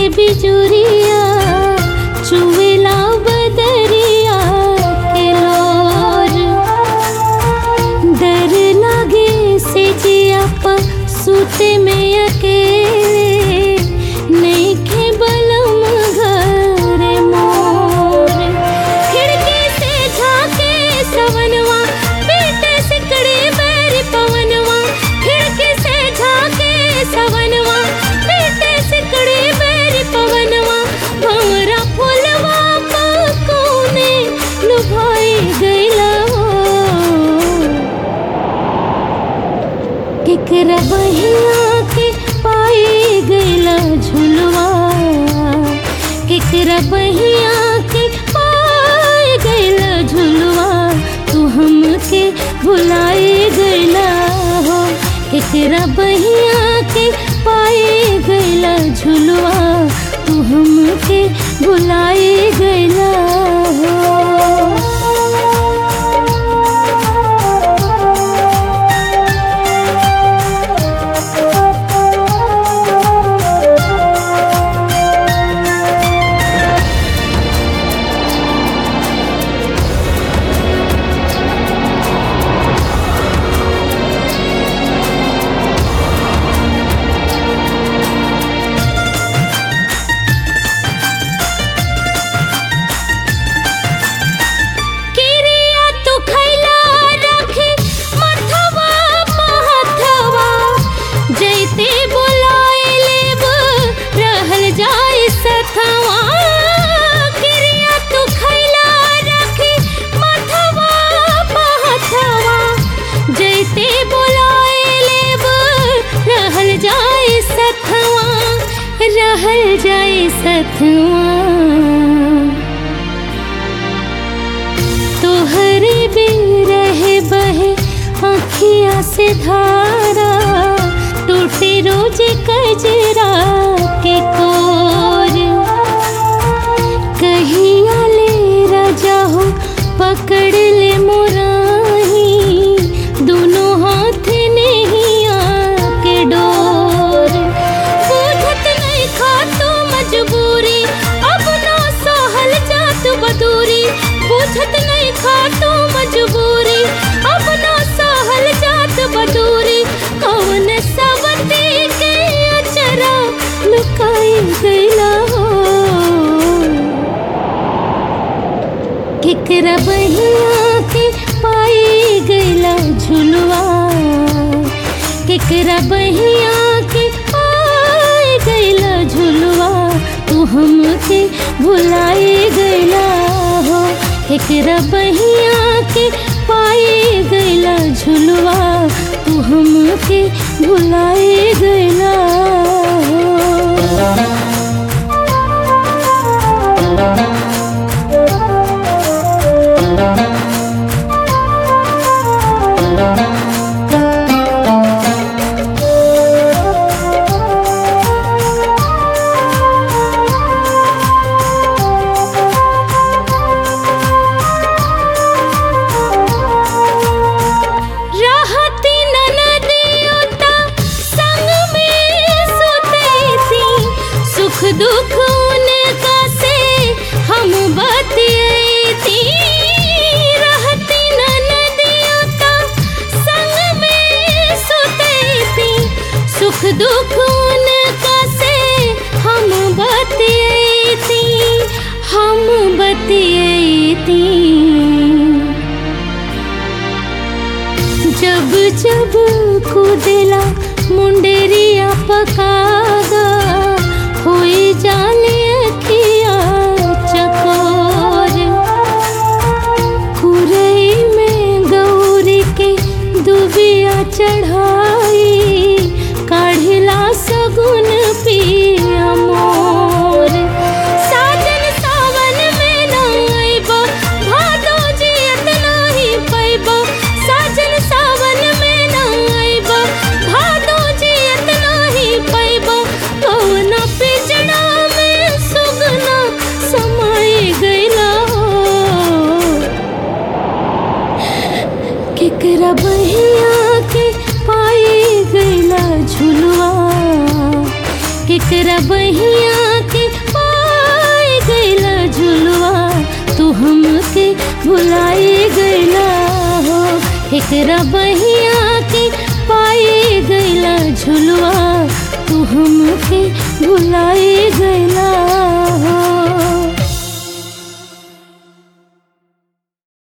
बिजुरिया चुवेला बदरिया के लोर डर लागे से जिया पर सूते में अकेले नइखे बलम घर मोर खिड़की से झाके सवनवा पीटे सिकड़ी बैर पवनवा खिड़की से झाके सवनवा पीटे सिकड़ी बैर पवनवा भंवरा फुलवा कोने लुभाई गइला केकरा बहिया के पाई गइला झुलवा केकरा बहिया के पाई गइला झुलवा तू हमके भुलाए गइला हो केकरा बहिया के पाई गइला झुलवा तू हमके भुलाए गइला किरिया तू खैला रखी मथवा महथवा जैते बुलाए लेब रहल जाए सथवा किरिया तू खैला रखी मथवा महथवा जैते बुलाए लेब रहल जाए सथवा रहल जाए सथवा तोहरे बिन रहे बहे आँखिया से धारा टूटे रोज कजरा के कोर कहिया ले राजा हो पकड़ ले मोराही दोनों हाथ नहीं आके डोर बुझत नहीं खातो मजबूरी अब ना सहल जात बदूरी बुझत नहीं खातो मजबूरी अब ना सहल जात बदूरी कौन सवती के अचरा लुकाई गइला हो केकरा बहिया के पाई गइला झुलवा केकरा बहिया के पाई गइला झुलवा तू हमके भुलाए गइला हो केकरा बहिया के पाई गइला झुलवा तू हमके भुलाए गइला हो रहती ननदियोता संग में सुतैती सुख दुख उनका से हम बतियैती रहती ननदियोता संग में सुतैती सुख दुख उनका से हम बतियैती हम बतियैती जब जब कूदेला मुंडेरिया पकागा होई जाले अखिया चकोर खुरई में गौरी के दुबिया चढ़ाई काढ़िला सगुन पिया मोर साजन सावन में न अइबो भादो जियत नाही पैबो साजन सावन में न अइबो भादो जियत नाही पैबो कौना पिजड़ा में सुगना समाई गइला हो केकरा बहिया के पाई गइला झुलवा केकरा बहिया के हमके भुलाई गईला हो एकरा बहिया के पाई गईला झुलवा तू हमके भुलाई गईला